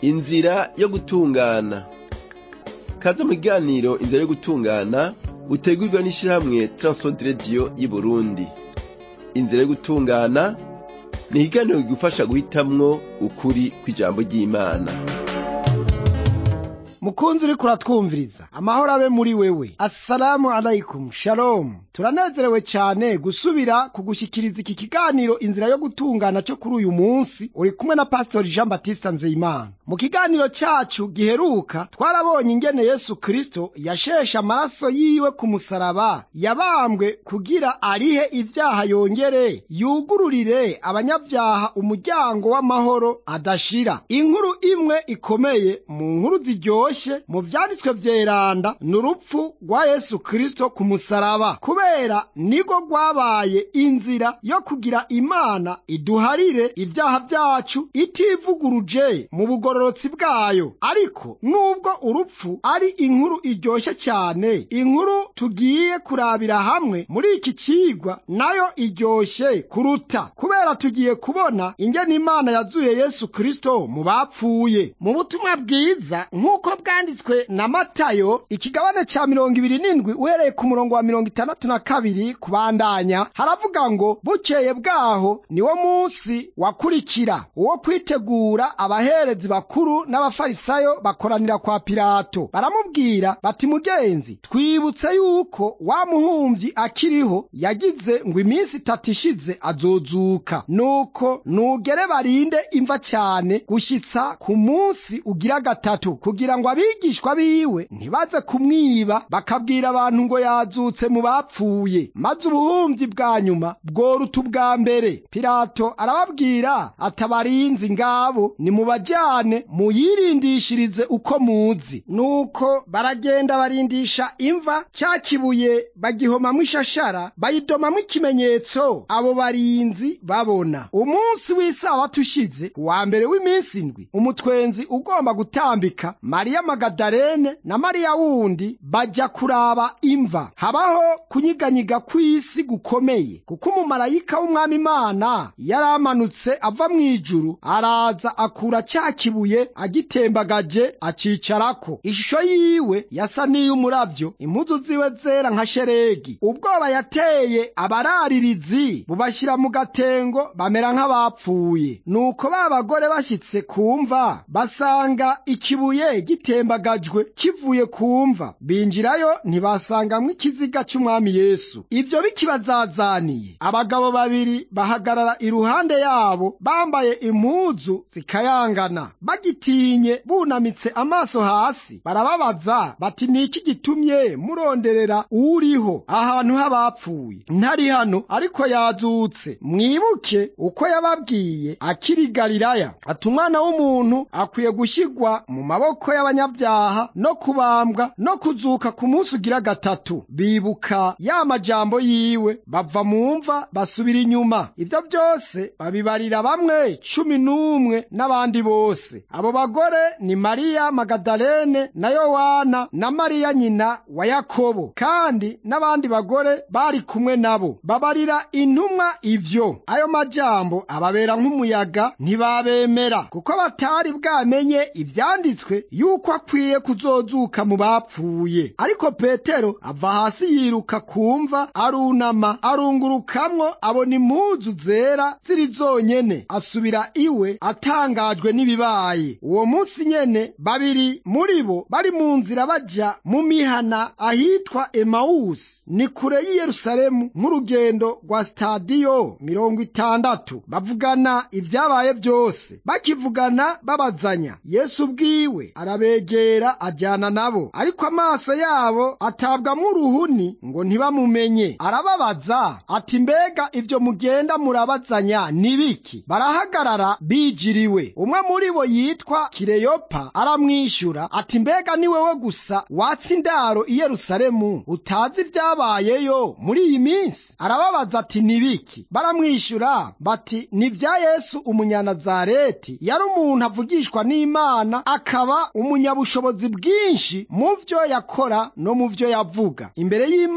inzira yo gutungana kaze mu kiganiro inzira yo gutungana utegurwa n'ishirahamwe Transworld Radio y'Uburundi inzira yo gutungana ni ikiganiro kigufasha guhitamwo ukuri kw'ijambo ry'Imana mukunzi uriko uratwumviriza amahoro abe muri wewe assalamu alaikum shalom turanezerewe cyane gusubira kugushyikiriza iki kiganiro inzira yo gutungana cyo kuri uyu munsi uri kumwe na pastori jean batista nzeyimana mu kiganiro cyacu giheruka twarabonye ingene yesu kristo yasheshe amaraso yiwe ku musaraba yabambwe kugira arihe ibyaha yongere yugururire abanyabyaha umuryango w'amahoro adashira inkuru imwe ikomeye mu nkuru ziryoshye mu vyanditswe vyeranda ni urupfu rwa yesu kristo ku musaraba kubera nigo rwabaye inzira yo kugira imana iduharire ibyaha byacu itivuguruje mu bugororotsi bwayo ariko nubwo urupfu ari inkuru iryoshye cyane inkuru tugiye kurabira hamwe muri iki cigwa nayo iryoshye kuruta kubera tugiye kubona ingene imana yazuye yesu kristo mu bapfuye mu butumwa bwiza nk'uko bwanditswe na matayo ikigabane ca mirongo ibiri n'indwi uhereye ku murongo wa mirongo itandatu na kabiri kubandanya haravuga ngo bukeye bwaho niwo munsi wakurikira uwo kwitegura abaherezi bakuru n'abafarisayo bakoranira kwa pilato baramubwira bati mugenzi twibutse yuko wa muhumvyi akiriho yagize ngo iminsi itatu ishize azozuka nuko nugere barinde imva cyane gushitsa ku munsi ugira gatatu kugira ngo abigishwa biwe ntibaze kumwiba bakabwira abantu ngo yazutse mu bapfuye maze ubuhumyi bwa nyuma bworuta ubwa mbere pilato arababwira atabarinzi ngabo nimubajyane muyirindishirize uko muzi nuko baragenda barindisha imva cya kibuye bagihomamwo ishashara bayidomamwo ikimenyetso abo barinzi babona umunsi w'isabato ushize wa mbere w'iminsi indwi umutwenzi ugomba gutambika mariya magadalene na mariya wundi bajya kuraba imva habaho kunyiganyiga kw'isi gukomeye kuko umumarayika w'umwami imana yaramanutse ava mu ijuru araza akura cya kibuye agitembagaje acicarako ishusho yiwe yasa n'iy'umuravyo impuzu ziwe zera nka sheregi ubwoba yateye abararirizi bubashyira mu gatengo bamera nk'abapfuye nuko ba bagore bashyitse kumva basanga ikibuye gitembagajwe kivuye kumva binjirayo ntibasangamwo ikiziga cy'umwami yesu ibyo bikibazazaniye abagabo babiri bahagarara iruhande yabo bambaye impuzu zikayangana bagitinye bunamitse amaso hasi barababaza bati ni iki gitumye muronderera uriho ahantu h'abapfuye ntari hano ariko yazutse mwibuke uko yababwiye akiri galilaya ati umwana w'umuntu akwiye gushyirwa mu maboko y'abanyabyaha no kubambwa no kuzuka ku munsi ugira gatatu bibuka ya majambo yiwe bava mu mva basubira inyuma ibyo byose babibarira bamwe cumi n'umwe n'abandi bose abo bagore ni mariya magadalene na yowana na mariya nyina wa yakobo kandi n'abandi bagore bari kumwe nabo babarira intumwa ivyo ayo majambo ababera nk'umuyaga ntibabemera kuko batari bwamenye ivyanditswe yuko akwiye kuzozuka mu bapfuye ariko petero ava hasi yiruka kumva arunama arungurukamwo abona impuzu zera ziri zonyene asubira iwe atangajwe n'ibibaye uwo munsi nyene babiri muri bo bari mu nzira baja mu mihana ahitwa emawusi ni kure y'i yerusalemu nk'urugendo rwa sitadiyo mirongo itandatu bavugana ibyabaye byose bakivugana babazanya yesu ubwiwe arabegera ajyana nabo ariko amaso yabo atabwamwo uruhuni ngo ntibamumenye arababaza ati mbega ibyo mugenda murabazanya ni biki barahagarara bijiriwe umwe muri bo yitwa kireyopa aramwishyura ati mbega ni wewe gusa watsa indaro i yerusalemu utazi ibyabayeyo muri iyi minsi arababaza ati ni biki baramwishyura bati ni ibya yesu umunyanazareti yari umuntu avugishwa n'imana akaba umunyabushobozi bwinshi mu vyo yakora no mu vyo yavuga imbere y'imana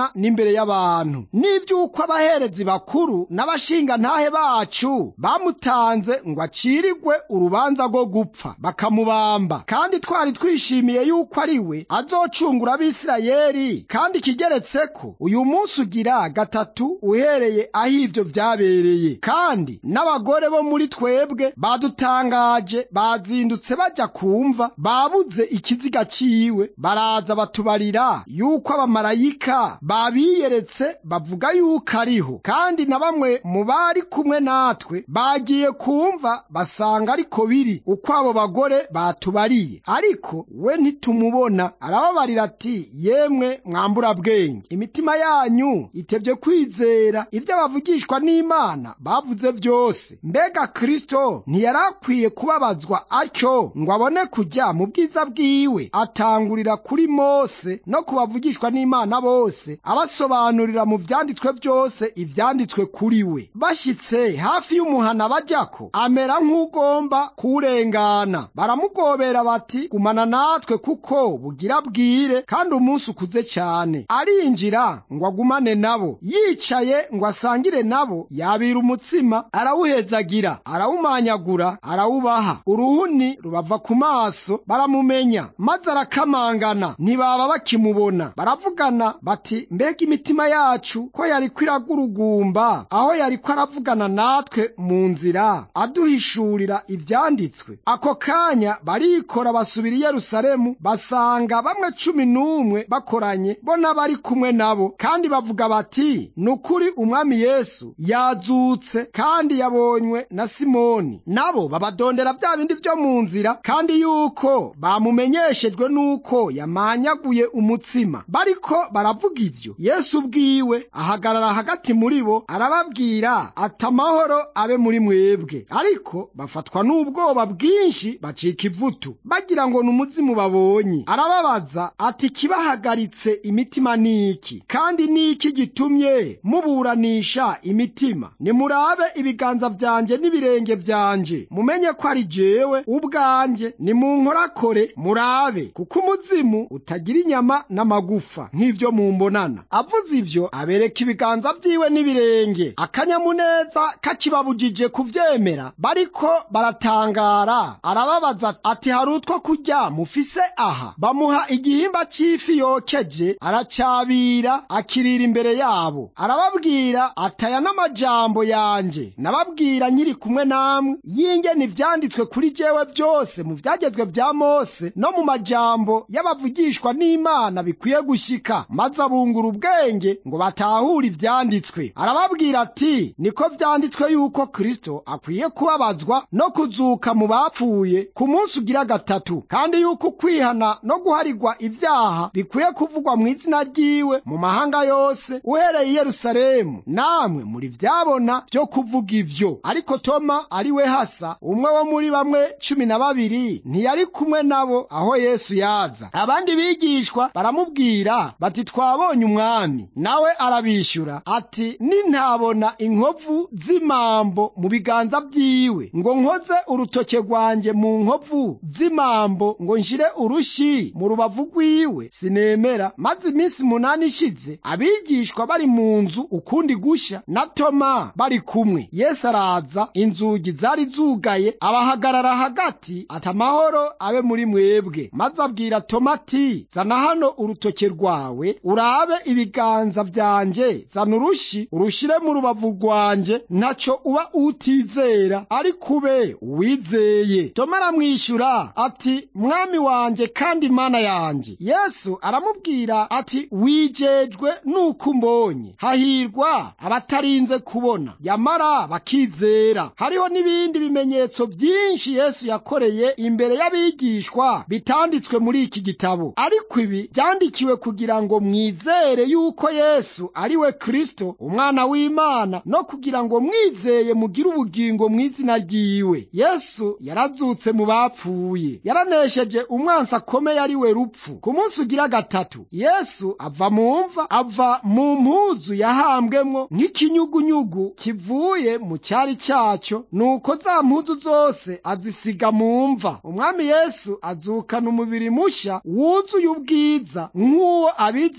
y'imana n'imbere y'abantu n'ivy'uko abaherezi bakuru n'abashinga ntahe bacu bamutanze ngo acirirwe urubanza rwo gupfa bakamubamba kandi twari twishimiye yuko ari we azocungura abisirayeli kandi kigeretse ko uyu munsi ugira gatatu uhereye aho ivyo vyabereye kandi n'abagore bo muri twebwe badutangaje bazindutse baja kumva babuze ikiziga ciwe baraza batubarira yuko abamarayika babiyeretse bavuga yuko ariho kandi na bamwe mu bari kumwe natwe bagiye kumva basanga ariko biri uko abo bagore batubariye ariko we ntitumubona arababarira ati yemwe mwambura bwenge imitima yanyu itevye kwizera ivyo bavugishwa n'imana bavuze vyose mbega kristo ntiyari akwiye kubabazwa atyo ngo abone kujya mu bwiza bwiwe atangurira kuri mose no kubavugishwa n'imana bose abasobanurira mu vyanditswe vyose ivyanditswe kuri we bashitse hafi y'umuhana bajyako amera nk'ugomba kuwurengana baramugobera bati gumana natwe kuko bugira bwire kandi umunsi ukuze cyane arinjira ngo agumane nabo yicaye ngo asangire nabo yabira umutsima arawuhezagira arawumanyagura arawubaha uruhuni rubava ku maso baramumenya maze arakamangana ntibaba bakimubona baravugana bati mbega imitima yacu ko yariko iragurugumba aho yariko aravugana natwe mu nzira aduhishurira ivyanditswe ako kanya barikora basubira i yerusalemu basanga bamwe cumi n'umwe bakoranye bo n'abari kumwe nabo kandi bavuga bati ni ukuri umwami yesu yazutse kandi yabonywe na simoni nabo babadondera bya bindi vyo mu nzira kandi yuko bamumenyeshejwe n'uko yamanyaguye umutsima bariko baravuga ivyo yesu ubwiwe ahagarara hagati muri bo arababwira ati amahoro abe muri mwebwe ariko bafatwa n'ubwoba bwinshi bacika ivutu bagira ngo ni umuzimu babonye arababaza ati kibahagaritse imitima niki kandi niki gitumye muburanisha imitima nimurabe ibiganza vyanje n'ibirenge vyanje mumenye ko ari jewe ubwanje nimunkorakore murabe kuko umuzimu utagira inyama n'amagufa nk'ivyo mumbonana avuze ivyo abereka ibiganza vyiwe n'ibirenge akanyamuneza kakibabujije kuvyemera bariko baratangara arababaza ati hari utwo kurya mufise aha bamuha igihimba c'ifi yokeje aracyabira akirira imbere yabo arababwira ataya n'amajambo yanje nababwira nkiri kumwe namwe yingene ivyanditswe kuri jewe vyose mu vyagezwe vya mose no mu majambo y'abavugishwa n'imana bikwiye gushika maze abungura ubwenge ngo batahure ivyanditswe arababwira ati niko vyanditswe yuko kristo akwiye kubabazwa no kuzuka mu bapfuye ku munsi ugira gatatu kandi yuko kwihana no guharigwa ivyaha bikwiye kuvugwa mu izina ryiwe mu mahanga yose uhereye i yerusalemu namwe muri vyabona vyo kuvuga ivyo ariko toma ari we hasa umwe wo muri bamwe cumi na babiri ntiyari kumwe nabo aho yesu yaza abandi bigishwa baramubwira bati twabonye umwami nawe arabishyura ati nintabona inkovu z'imambo mu biganza vyiwe ngo nkoze urutoke rwanjye mu nkovu z'imambo ngo nshire urushi mu rubavu rwiwe sinemera maze iminsi munani ishize abigishwa bari mu nzu ukundi gusha na toma bari kumwe yesu araza inzugi zari zugaye abahagarara hagati ati amahoro abe muri mwebwe maze abwira toma ati zana hano urutoke rwawe urabe ibiganza vyanje zana urushi urushire mu rubavu rwanje ntaco uba utizera ariko ube uwizeye toma aramwishyura ati mwami wanje kandi mana yanje yesu aramubwira ati wijejwe nuko umbonye hahirwa abatarinze kubona yamara bakizera hariho n'ibindi bimenyetso byinshi yesu yakoreye imbere y'abigishwa bitanditswe muri iki gitabo ariko ibi byandikiwe kugira ngo mwizere yuko yesu ari we kristo umwana w'imana no kugira ngo mwizeye mugire ubugingo mu izina ryiwe yesu yarazutse mu bapfuye yaranesheje umwansi akomeye ari we rupfu ku munsi ugira gatatu yesu ava mu mva ava mu mpuzu yahambwemwo nk'ikinyugunyugu kivuye mu cyari cyacyo nuko za mpuzu zose azisiga mu mva umwami yesu azukana umubiri mushya wuzuye ubwiza nk'uwo abizera bose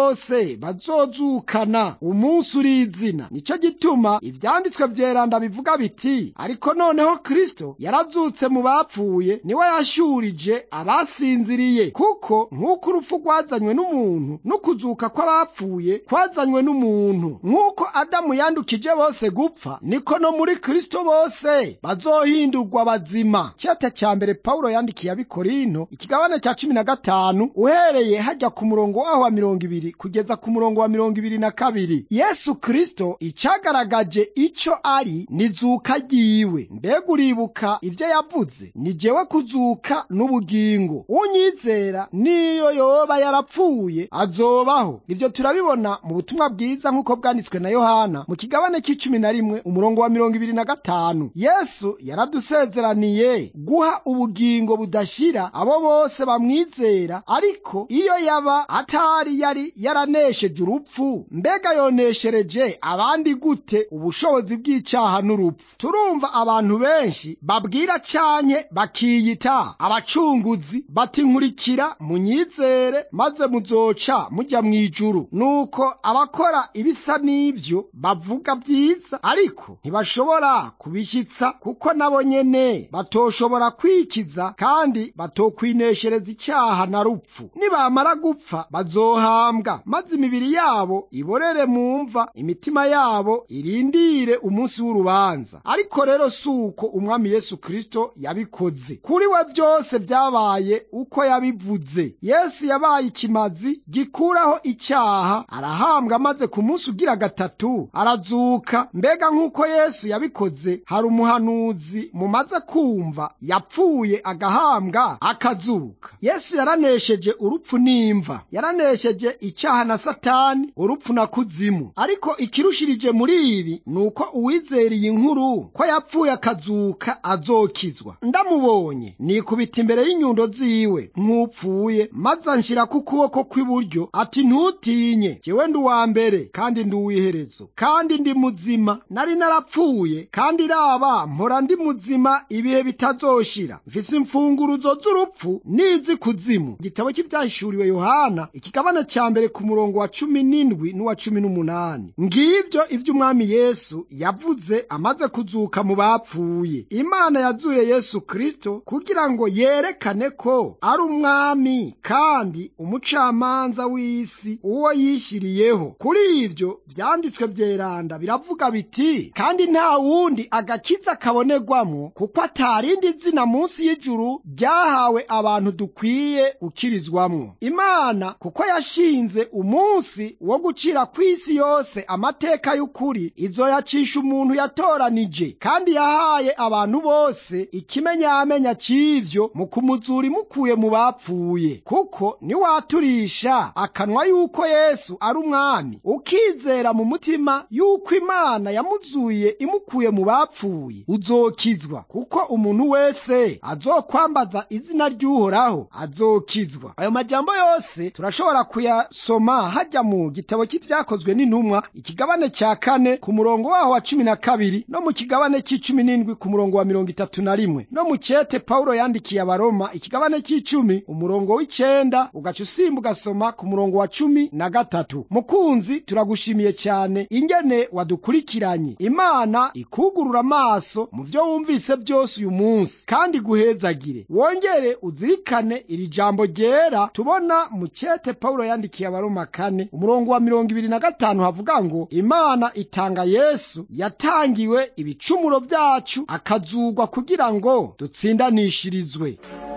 bose bazozukana umunsi urizina nicyo gituma ivyanditswe vyeranda bivuga biti ariko noneho kristo yarazutse mu bapfuye niwe yashurije abasinziriye kuko nk'uko urupfu rwazanywe n'umuntu n'ukuzuka kw'abapfuye kwazanywe n'umuntu nk'uko adamu yandukije bose gupfa niko no muri kristo bose bazohindurwa bazima cete ca mbere pawulo yandikiye abikorinto ikigabane ca cumi na gatanu uhereye hajya ku murongo waho wa mirongo ibiri kugeza ku murongo wa mirongo ibiri na kabiri yesu kristo icagaragaje ico ari nizuka ryiwe mbega uribuka ivyo yavuze ni jewe kuzuka n'ubugingo unyizera niyo yoba yarapfuye azobaho ivyo turabibona mu butumwa bwiza nk'uko bwanditswe na yohana mu kigabane c'icumi na rimwe umurongo wa mirongo ibiri na gatanu yesu yaradusezeraniye guha ubugingo budashira abo bose bamwizera ariko iyo yaba atari yari yaranesheje urupfu mbega yoneshereje abandi gute ubushobozi bw'icyaha n'urupfu turumva abantu benshi babwira canke bakiyita abacunguzi bati nkurikira munyizere maze muzoca mujya mu ijuru nuko abakora ibisa n'ivyo bavuga vyiza ariko ntibashobora kubishyitsa kuko nabo nyene batoshobora kwikiza kandi batokwineshereza icyaha na rupfu nibamara gupfa bazohambwa maze imibiri yabo iborere mu mva imitima yabo irindire umunsi w'urubanza ariko rero si uko umwami yesu kristo yabikoze kuri we byose byabaye uko yabivuze yesu yabaye ikimazi gikuraho icyaha arahambwa maze ku munsi ugira gatatu arazuka mbega nk'uko yesu yabikoze hari umuhanuzi mumaze kumva yapfuye agahambwa akazuka yesu yaranesheje urupfu n'imva yaranesheje icyaha na satani urupfu na kuzimu ariko ikirushirije muri ibi ni uko uwizera iyi nkuru ko yapfuye akazuka azokizwa ndamubonye nikubita imbere y'inyundo ziwe nk'upfuye maze anshyirako ukuboko kw'iburyo ati ntutinye jyewe ndi uwa mbere kandi ndi uw'iherezo kandi ndi muzima nari narapfuye kandi raba mpora ndi muzima ibihe bitazoshira mfise imfunguruzo z'urupfu n'izi kuzimu igitabo cy'ibyahishuriwe yohana ikigabane cya mbere ku murongo wa cumi n'indwi n'uwa cumi n'umunani ngivyo ivyo umwami yesu yavuze amaze kuzuka mu bapfuye imana yazuye yesu kristo kugira ngo yerekane ko ari umwami kandi umucamanza w'isi uwo yishyiriyeho kuri ivyo vyanditswe vyeranda biravuga biti kandi nta wundi agakiza kabonerwamwo kuko atarindi zina munsi y'ijuru ryahawe abantu dukwiye gukirizwamwo imana kuko yashinze umunsi wo gucira kw'isi yose amateka y'ukuri izoyacisha umuntu yatoranije kandi yahaye abantu bose ikimenyamenya c'ivyo mu kumuzura imukuye mu bapfuye kuko niwaturisha akanwa yuko yesu ari umwami ukizera mu mutima yuko imana yamuzuye imukuye mu bapfuye uzokizwa kuko umuntu wese azokwambaza izina ry'uhoraho azokizwa ayo majambo yose turashobora kuyasoma hajya mu gitabo cy'ibyakozwe n'intumwa ikigabane cya kane ku murongo waho wa cumi na kabiri no mu kigabane cy'icumi n'indwi ku murongo wa mirongo itatu na rimwe no mu cete pawulo yandikiye abaroma ikigabane cy'icumi umurongo w'icenda ugaca usimba ugasoma ku murongo wa cumi na gatatu mukunzi turagushimiye cyane ingene wadukurikiranye imana ikugurura amaso mu vyo wumvise byose uyu munsi kandi guhezagire wongere uzirikane iri jambo ryera tubona mu cete pawulo yandikiye abaroma kane umurongo wa mirongo ibiri na gatanu havuga ngo imana itanga yesu yatangiwe ibicumuro byacu akazugwa kugira ngo dutsindanishirizwe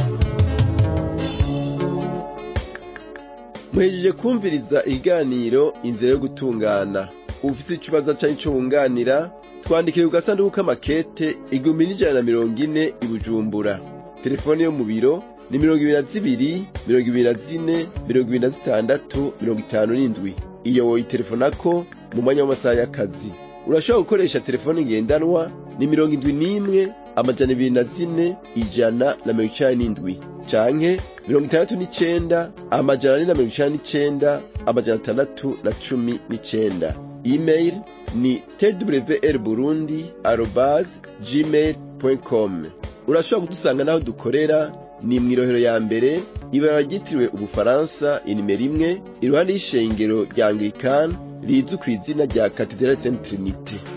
muhejeje kumviriza ikiganiro inzira yo gutungana ufite ikibazo cyari cyo wunganira twandikire ku gasanduku k'amakete igihumbi n'ijana na mirongo ine i bujumbura telefone yo mu biro ni mirongo ibiri na zibiri mirongo ibiri na zine mirongo ibiri na zitandatu mirongo itanu n'indwi iyo woyitelefonako mu mwanya w'amasaha y'akazi urashobora gukoresha telefone ngendanwa ni mirongo indwi n'imwe amajana ibiri na zine ijana na mirongo icenda n'indwi canke mirongo itandatu n'icenda amajana ane na mirongo icenda n'icenda amajana atandatu na cumi n'icenda email ni twr burundi arobase gmail com urashobora kudusanga n'aho dukorera ni mw'irohero ya mbere ibara ryitiriwe ubufaransa inimero imwe iruhande y'ishengero rya anglikani rizwi ku izina rya katedrali saint trinite